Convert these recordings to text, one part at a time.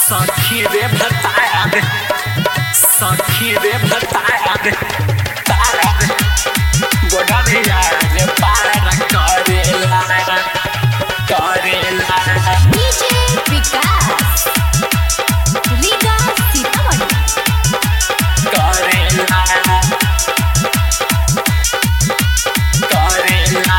सखी रे भतार सखी रे भतार तार गोडरिया रे पार करेला करेला डीजे विकास रीगा सीतामढ़ी करेला करेला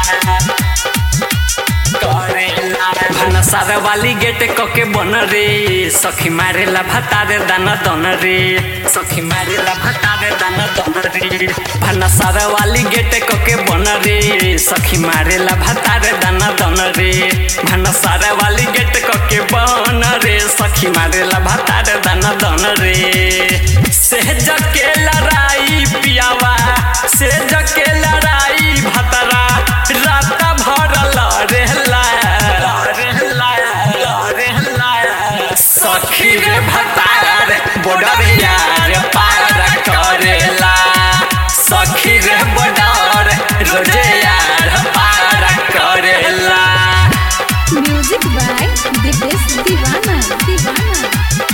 करेला भनसार वाली गेट कके बन रे सखी मारेला भतारे दाना दन रे सखी मारेला भतारे दाना दन रे भनसार वाली गेट कके बन रे सखी मारेला भतारे दाना दन रे भनसार वाली गेट कके बन रे सखी मारेला भतारे दाना दन रे सहज के लड़ाई पियावा सहज के लड़ाई भतरा रात भर लड़ेला लड़ेला लड़ेला सखी रे भतार बोडरिया रे पार करेला सखी रे बोडर रोजे यार पार करेला म्यूजिक बाय दिपेश दीवाना दीवाना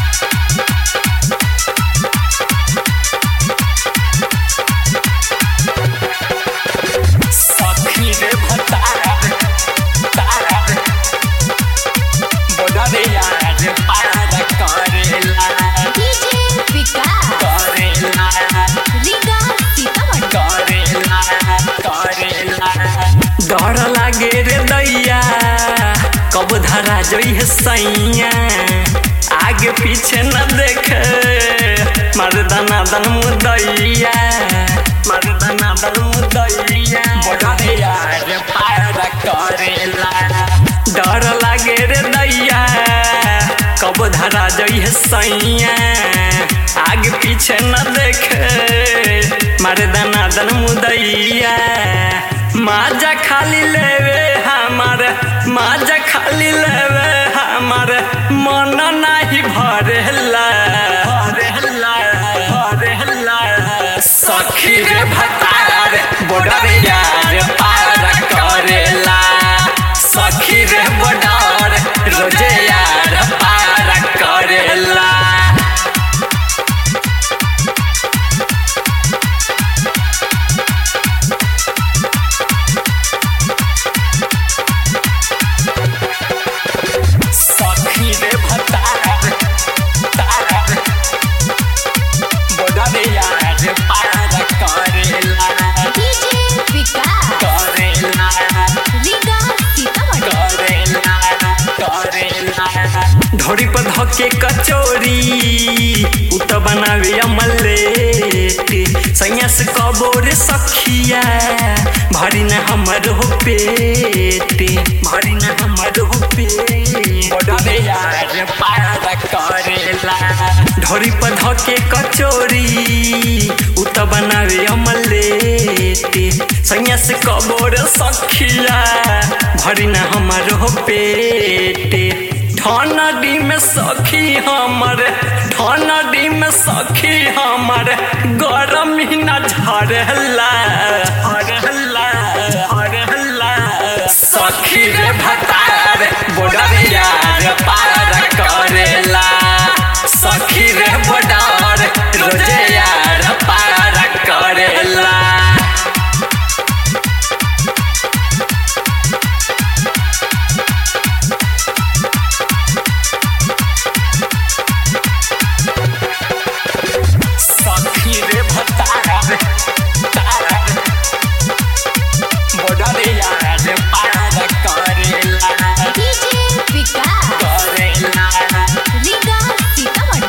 सखी रे भतार तार बोडरिया रे पार करेला डीजे विकास करेला रीगा सीतामढ़ी डर लागे रे दैया कब धरा जई है सैया आगे पीछे न देखे मर्दाना दन मुदैया मर्दाना दन मुदैया बड़ैया रे पार करेला डर लागे रे दैया कब धरा जई है सैया आगे पीछे न देखे मर्दाना दन मुदैया माजा खाली लेवे हमार माजा खाली लेवे हमार मन नाही भरेला भरेला भरेला सखी रे भतार बोडरिया रे पार करेला सखी रे बोडर रोजे यार पार करेला सखी रे भतार तार बोडरिया रे पार करेला डीजे विकास करेला रीगा सीतामढ़ी ढोरी पर धके कचोरी उ त बनावे अमलेट सैया से कबोर सखिया भरी न हमर हो पेट भरी न हमर हो पेट बड़े यार पार करेला ढोरी पर धके कचोरी उ त बनावे अमलेट सैया से कबोर सखिया भरी न हमर हो पेट ठनडी में सखी हमर ठनडी में सखी हमर गरम ही न झरला झरला झरला सखी रे भतार बोडरिया रे पार करेला सखी रे बोडर रोजे यार पार करेला सखी रे भतार तार बोडरिया रे पार करेला डीजे विकास करेला रीगा सीतामढ़ी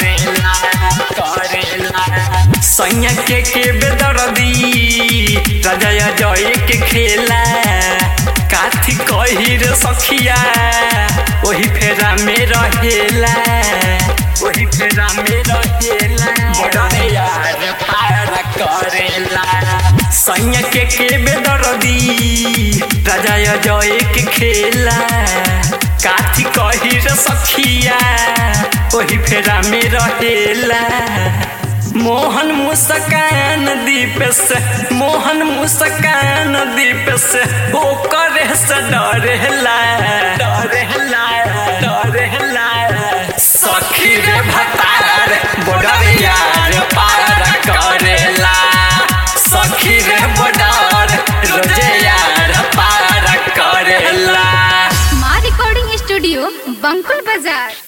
सैया के के बेदर्दी राजा जय के खेला काथी कही रे सखिया वही फेरा में रहेला वही फेरा में रहेला बड़े यार पार करेला सैया के के बेदर्दी राजा जय के खेला काथी कही रे सखिया वही फेरा में रहेला मोहन मुस्कान दीप से मोहन मुस्कान दीप से ओ करे से डरेला डरेला डरेला सखी बंकुल बाजार